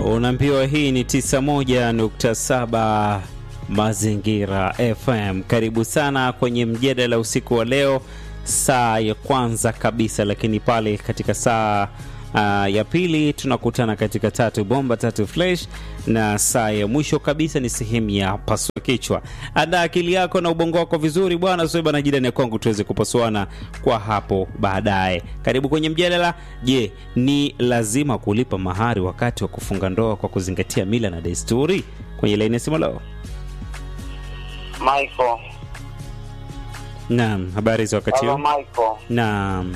Unaambiwa hii ni 91.7 Mazingira FM. Karibu sana kwenye mjadala usiku wa leo, saa ya kwanza kabisa, lakini pale katika saa uh, ya pili tunakutana katika tatu bomba tatu flash, na saa ya mwisho kabisa ni sehemu ya pasua kichwa. Andaa akili yako na ubongo wako vizuri bwana Sweba na jirani ya kwangu, tuweze kupasuana kwa hapo baadaye. Karibu kwenye mjadala. Je, ni lazima kulipa mahari wakati wa kufunga ndoa kwa kuzingatia mila na desturi? Kwenye laini ya simu leo. Michael. Naam, habari za wakati Hello huu? Michael. Naam,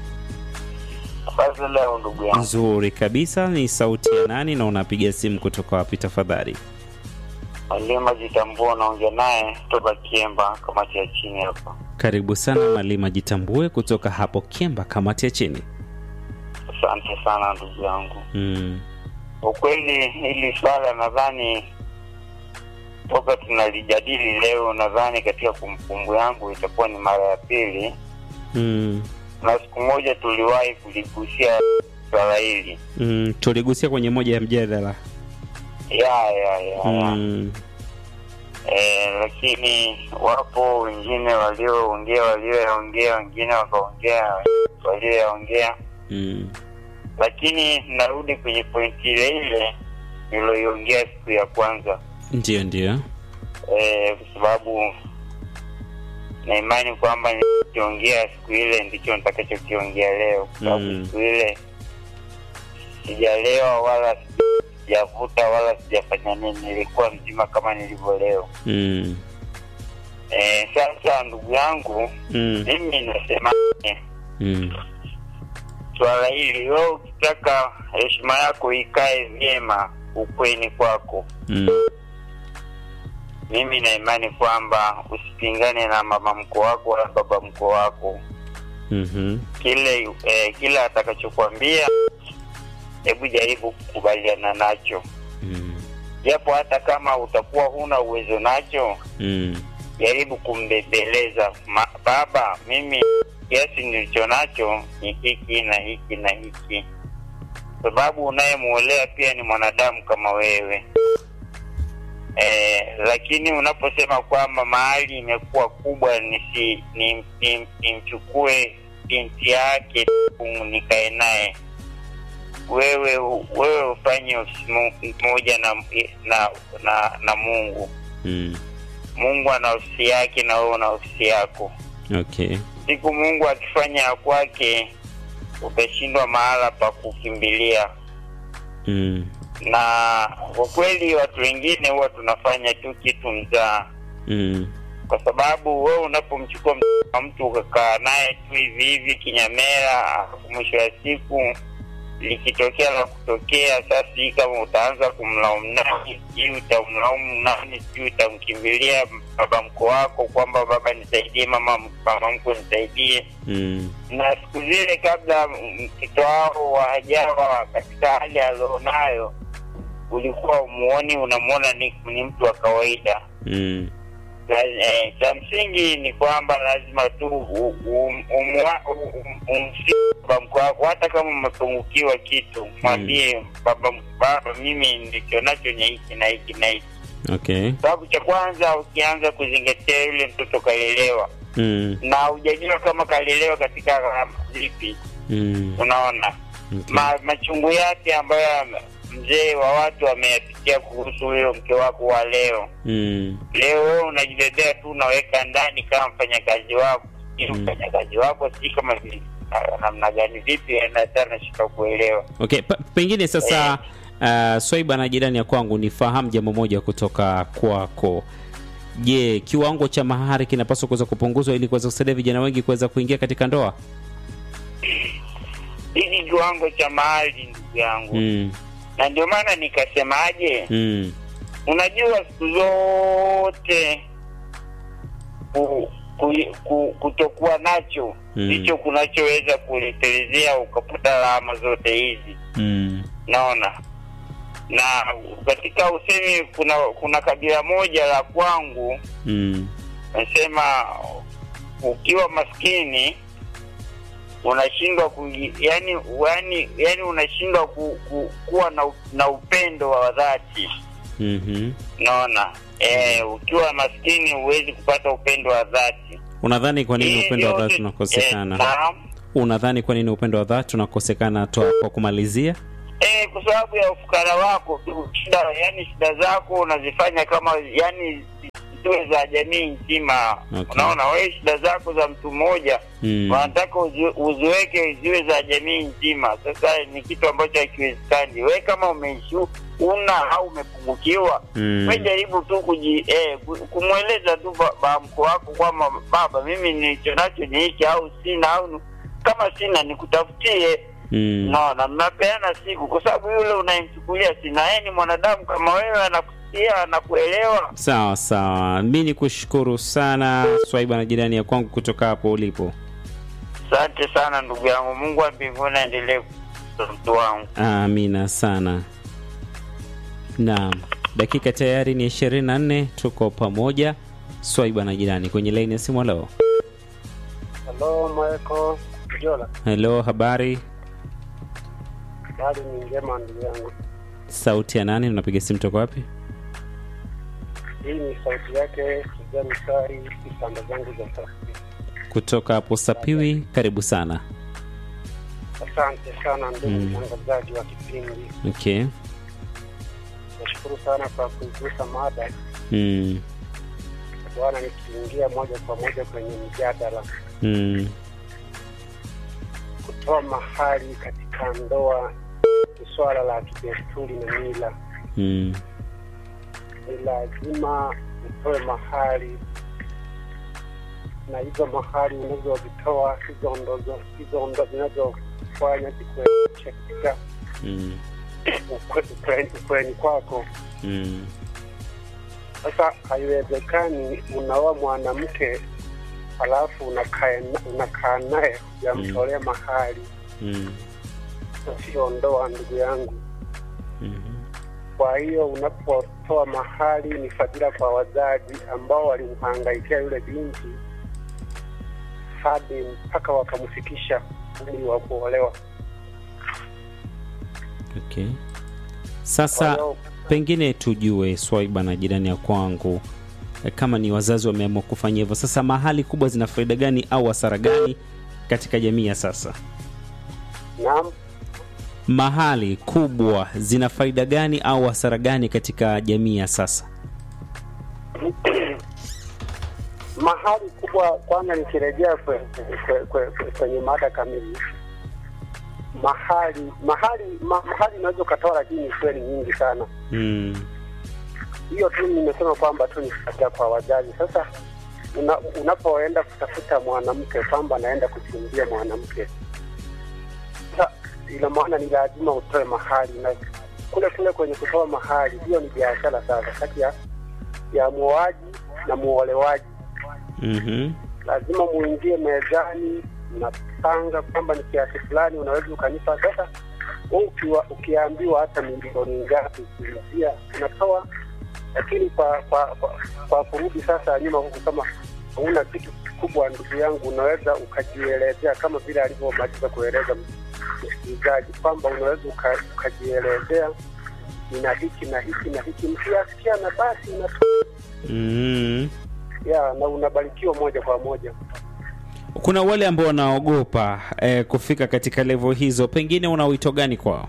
Basi leo ndugu yangu. nzuri kabisa. Ni sauti ya nani na unapiga simu kutoka wapi tafadhali? Malima jitambua naongea naye toka Kiemba kamati ya chini hapa. Karibu sana Malima, jitambue kutoka hapo Kiemba, kamati ya chini. Asante sana ndugu yangu. Mm. Ukweli hili swala nadhani toka tunalijadili leo, nadhani katika kumbukumbu yangu itakuwa ni mara ya pili, Mm. na siku moja tuliwahi kuligusia swala hili Mm. Tuligusia kwenye moja ya mjadala ya ya ya, ya. mm. Eh, lakini wapo wengine walioongea walioyaongea, wengine wakaongea walioyaongea, Mm. lakini narudi kwenye pointi ile ile niliyoiongea siku ya kwanza Ndio, ndio. eh, kwa sababu na imani kwamba nilichoongea siku ile ndicho nitakachokiongea leo, kwa sababu Mm. siku ile sijalewa wala sijavuta wala sijafanya nini, nilikuwa mzima kama nilivyo leo. Mm. Eh, sasa ndugu yangu Mm. mimi nasema Mm. swala hili, wewe ukitaka heshima yako ikae vyema ukweni kwako, Mm. mimi na imani kwamba usipingane na mama mko wako wala baba mko wako. Mhm. Kile eh, kile atakachokwambia hebu jaribu kukubaliana nacho, Mm. japo hata kama utakuwa huna uwezo nacho, Mm. jaribu kumbembeleza Ma, baba, mimi kiasi nilicho nacho ni hiki na hiki na hiki, sababu unayemuolea pia ni mwanadamu kama wewe. Eh, lakini unaposema kwamba mahali imekuwa kubwa nisi ni- ni- nimchukue binti yake tu nikae naye, wewe wewe ufanye ofisi mo- moja na, na na na Mungu. Mm. Mungu ana ofisi yake na wewe una ofisi yako. Okay. Siku Mungu akifanya ya kwake, utashindwa mahala pa kukimbilia. Mm. Na kwa kweli watu wengine huwa tunafanya tu kitu mzaa, Mm. kwa sababu wewe unapomchukua mtoto wa mtu ukakaa naye tu hivi hivi kinyamera, alafu mwisho wa siku likitokea la kutokea, sasa hii kama utaanza kumlaumu nani, sijui utamlaumu nani, sijui utamkimbilia baba mko wako kwamba baba nisaidie, mama mama mko nisaidie. Mm. Na siku zile kabla mtoto wao wajawa katika hali alionayo, ulikuwa umuoni, unamwona ni, ni mtu wa kawaida. Mm. La- eh, cha msingi ni kwamba lazima tu u- u- umwa- u- u- umsihi baba mkwe wako, hata kama umepungukiwa kitu, mwambie baba, baba, mimi ndicho nacho ni hiki na hiki na hiki. Okay. Sababu cha kwanza, ukianza kuzingatia yule mtoto kalelewa Mm. na hujajua kama kalelewa katika gharama zipi, Mm. unaona Okay. ma, machungu yake ambayo mzee wa watu ameyapitia kuhusu huyo mke wako wa leo Mm. leo wewe unajibebea tu unaweka ndani kama mfanyakazi wako si Mm. mfanyakazi wako si kama vi- na- namna gani vipi hata nashika kuelewa Okay, pa, pengine sasa uh, Swaiba na jirani ya kwangu nifahamu jambo moja kutoka kwako. Je, kiwango cha mahari kinapaswa kuweza kupunguzwa ili kuweza kusaidia vijana wengi kuweza kuingia katika ndoa? hiki kiwango cha mahali ndugu yangu Mm. na ndio maana nikasemaje Mm. unajua siku zote ku, ku, ku, kutokuwa nacho Mm. ndicho kunachoweza kuletelezea ukapata lawama zote hizi Mm. naona na katika usemi kuna kuna kabila moja la kwangu Mm. nasema ukiwa maskini unashindwa ku yani, yani, yani unashindwa ku, ku, kuwa na, na upendo wa dhati Mhm. naona eh, ukiwa maskini huwezi kupata upendo wa dhati Unadhani kwa nini Hii upendo wa yote- dhati unakosekana? eh, naam. Unadhani kwa nini upendo wa dhati unakosekana? Toa kwa kumalizia. Eh, kwa sababu ya ufukara wako tu, shida yani shida zako unazifanya kama yani ziwe za jamii nzima. Okay. Unaona, wewe shida zako za mtu mmoja Mm. wanataka uzi- uziweke ziwe za jamii nzima. Sasa ni kitu ambacho hakiwezekani. Wewe kama umeishu una au umepungukiwa Mm. we jaribu tu kuji eh, ku- kumweleza tu ba- bamko wako kwamba baba, mimi nilicho nacho ni hiki au sina, au kama sina nikutafutie Mm. naona mnapeana siku, kwa sababu yule unayemchukulia sina, yeye ni mwanadamu kama wewe, anakusikia anakuelewa. Sawa sawa, mi ni kushukuru sana Swaiba na jirani ya kwangu kutoka hapo ulipo. Asante sana ndugu yangu, Mungu wa mbinguni aendelee kutunza mtu wangu. Amina sana. Naam, dakika tayari ni ishirini na nne. Tuko pamoja Swaiba na jirani kwenye laini ya simu. Halo, Halo Michael Jola, helo, habari? bali ni njema ndugu yangu. Sauti ya nani? Unapiga simu toka wapi? Hii ni sauti yake kijani sari pande zangu za safi. Kutoka hapo Sapiwi. Karibu sana. Asante sana ndugu Mm. mtangazaji wa kipindi, Okay. nashukuru sana kwa kuigusa mada Mm. bwana, nikiingia moja kwa moja kwenye mjadala, Mm. kutoa mahali katika ndoa ni swala la kidesturi na mila. Mm. Ni lazima utoe mahali na hizo mahali unazozitoa hizo ndo hizo ndo zinazofanya zikuepushe katika Mm. ukwe- ukwe- ukweni kwako. Mm. Sasa haiwezekani unaoa mwanamke halafu unakaa unakaa naye hujamtolea mahali, Mm. sio ndoa, ndugu yangu. Mm. Kwa hiyo unapotoa mahali ni fadhila kwa wazazi ambao walimhangaikia yule binti hadi mpaka wakamfikisha umri wa kuolewa. Okay. Kwa Sasa hiyo pengine tujue Swaiba na jirani ya kwangu, eh, kama ni wazazi wameamua kufanya hivyo, sasa mahali kubwa zina faida gani au hasara gani katika jamii ya sasa? naam, Mahali kubwa zina faida gani au hasara gani katika jamii ya sasa? mahali kubwa kwanza, nikirejea kwe- kwe- kwe- kwe- kwenye mada kamili, mahali mahali ma, mahali unaweza ukatoa, lakini kweli nyingi sana. Mm. Hiyo tu nimesema kwamba tu ni faida kwa wazazi. Sasa una, unapoenda kutafuta mwanamke kwamba naenda kuchumbia mwanamke, sasa ina maana ni lazima utoe mahali, na kule kule kwenye kutoa mahali, hiyo ni biashara sasa kati ya ya muoaji na muolewaji Mhm. lazima muingie mezani, mnapanga kwamba ni kiasi fulani unaweza ukanipa. Sasa wewe ukiwa ukiambiwa hata milioni ngapi kuingia unatoa, lakini kwa kwa kwa, kwa kurudi sasa nyuma huku, kama huna kitu kikubwa, ndugu yangu, unaweza ukajielezea kama vile alivyomaliza kueleza msikilizaji kwamba unaweza uka, ukajielezea nina hiki na hiki na hiki, mkiasikia na basi unatoa Mm. ya na unabarikiwa moja kwa moja. Kuna wale ambao wanaogopa eh, kufika katika levo hizo, pengine una wito gani kwao?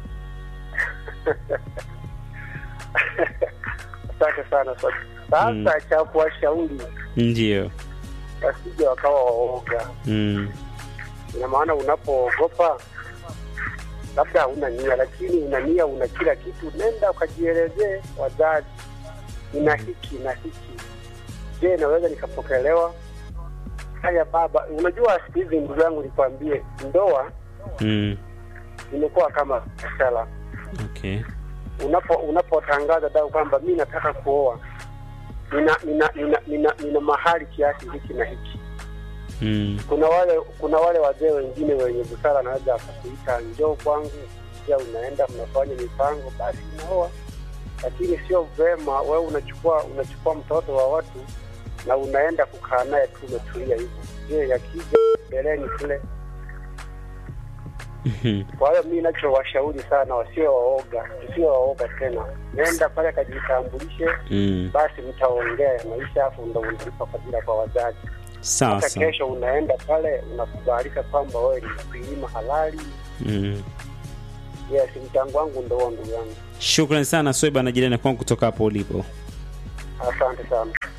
Asante sana Swati. Sasa Mm. cha kuwashauri Ndio. wasije wakawa waoga. Mm. Ina maana unapoogopa labda hauna nia, lakini una nia, una kila kitu, nenda ukajielezee wazazi, nina hiki na hiki, je, naweza nikapokelewa? Haya baba, unajua siku hizi ndugu yangu, nikwambie, ndoa Mm. imekuwa kama biashara. Okay. unapo unapotangaza dau kwamba mi nataka kuoa nina nina, nina, nina, nina mahali kiasi hiki na hiki Mm. kuna wale kuna wale wazee wengine wenye busara anaweza akakuita njoo kwangu pia unaenda mnafanya mipango basi unaoa lakini sio vema wewe unachukua unachukua mtoto wa watu na unaenda kukaa naye tu umetulia hivyo je yakija mbeleni kule Mhm. Kwa hiyo mi nachowashauri sana wasio waoga, tusio waoga tena, nenda pale kajitambulishe, Mm. basi mtaongea maisha, afu ndo unalipa fadhila kwa wazazi. Sawa Hata sawa. kesho unaenda pale unakubalika kwamba wewe ni mkulima halali. Mm. Yes, mchango wangu ndo huo, ndugu yangu. Shukrani sana Sweba na jirani kwangu kutoka hapo ulipo. Asante sana.